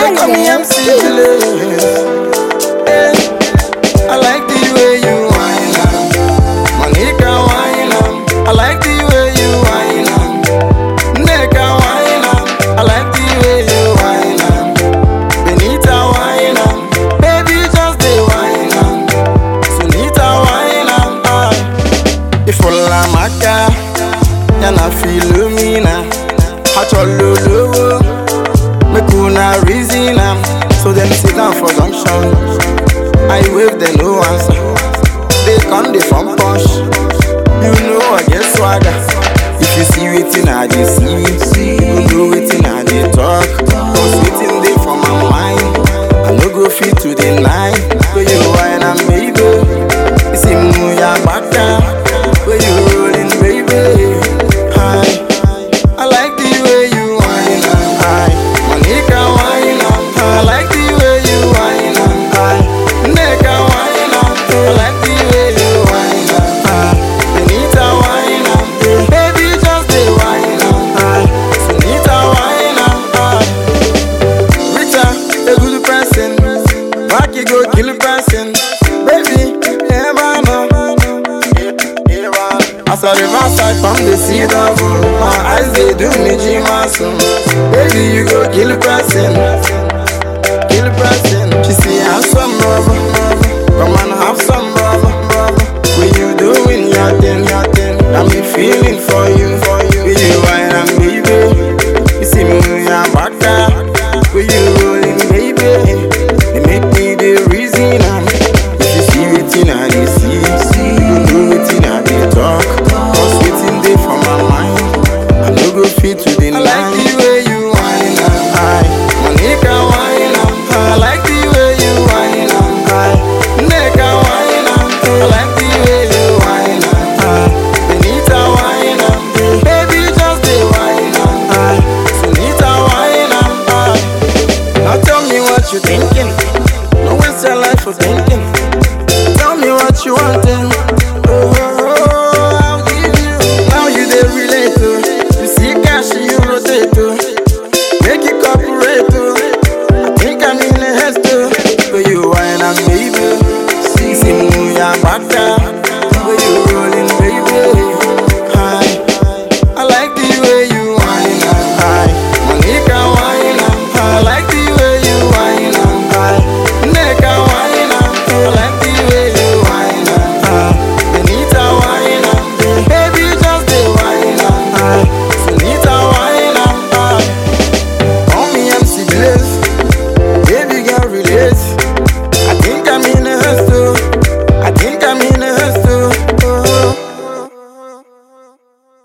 call me MC Julius. Hey, I like the way you whine am. Monica whine am. I like the way you whine am. Neka whine am. I like the way you whine am. Benita whine am. Baby just dey whine am. Sunita whine am. Ah. Ifola maka, yana Philomena. Acholo lowo, make una reason am. So dem sit down for junction. I wave dem no answer. They come dey from punch. You know I get swagger. If you see wetin I dey see, you know wetin I dey talk. Cause wetin dey for my mind, I no go fit to deny. Wey you whine am baby, you see mu ya baka. Wey you rolling baby, hi. I like the way you whine am, hi. Monica whine am, I like the way you whine am, hi. Neka whine am, I like the way you whine am, hi. Benita whine am, baby just dey whine am, hi. Sunita whine am, hi. Rita, a good person. Rocky go kill a person. Baby, never know. As I reverse I from the sea double My eyes they do me jimasun Baby you go kill a person Kill a person She say have some rubber Come and have some rubber When you doing your thing, your thing Got me feeling for you, for you Will you wine and baby You see me your back Will you rolling baby They make me the reason I'm If you see wetin I dey see You know wetin I dey talk Cause wetin dey for my mind I no go fit to deny I like the